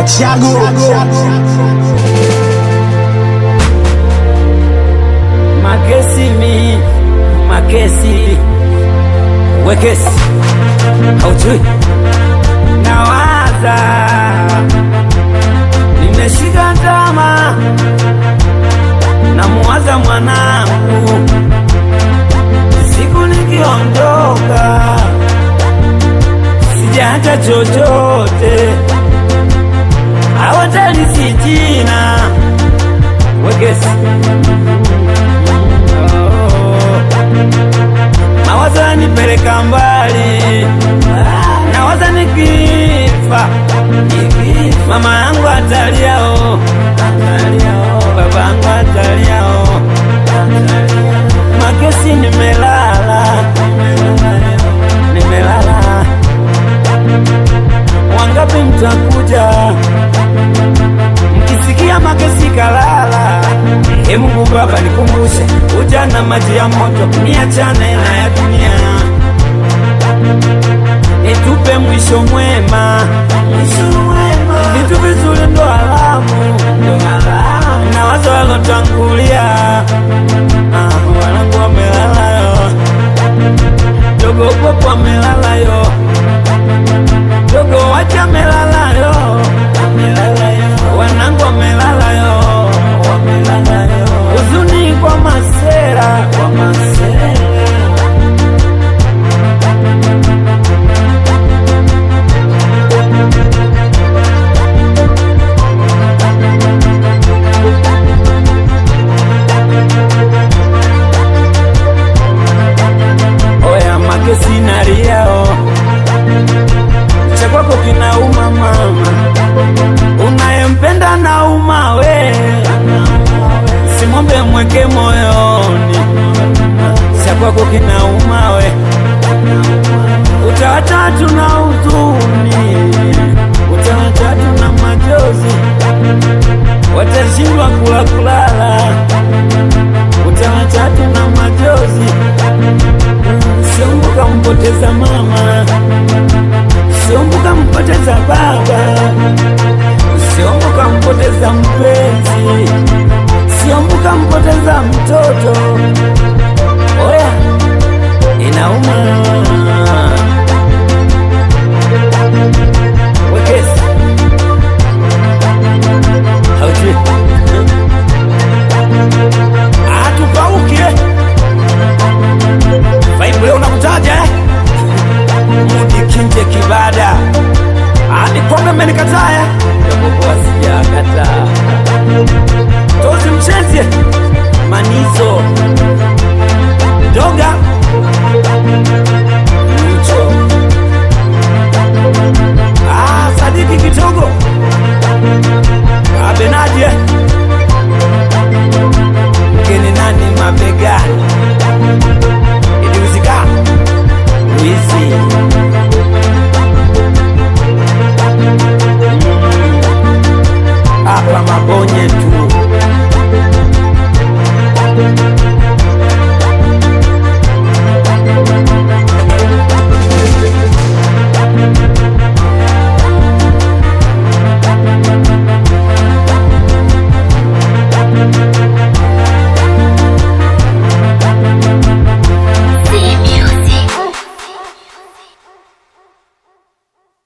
Achago Makesi mi makesi wekesi haujui nawaza nimeshika tama namuwaza mwanangu siku nikiondoka sijaacha chochote hawatalisi jina wekesi mawazo yanipeleka mbali, nawaza nikifa, mama yangu ataliao, baba yangu ataliao, makesi nimelala, nimelala, wangapi mtakuja mkisikia makesi kalala Ee Mungu Baba nikumbushe ujana maji ya moto niachane na ya dunia nitupe mwisho mwema vitu vizuri ndo alamu na wazo walotangulia ah, wanangu wamelala yo dogo popo amelala yo dogo wacha amelala yo wanangu wamelala yo wamelala yo huzuni kwa masera kwa masera oya makesi naliao cha kwako kinauma mama unayempenda nauma we simwombe mweke moyoni cha kwako kinauma we utawatatu na huzuni utawatatu na majozi watashindwa kula kulala utawatatu na majozi siombuka mpoteza mama siombuka mpoteza baba siombuka mpoteza mpenzi siombuka mpoteza mtoto oya inauma wekesi haujui atupauke Vibe leo unakutaja eh? Mudi kinje kibada hadi pombe amenikataa eh? Japokuwa sijakataa tozi mchezie manizo doga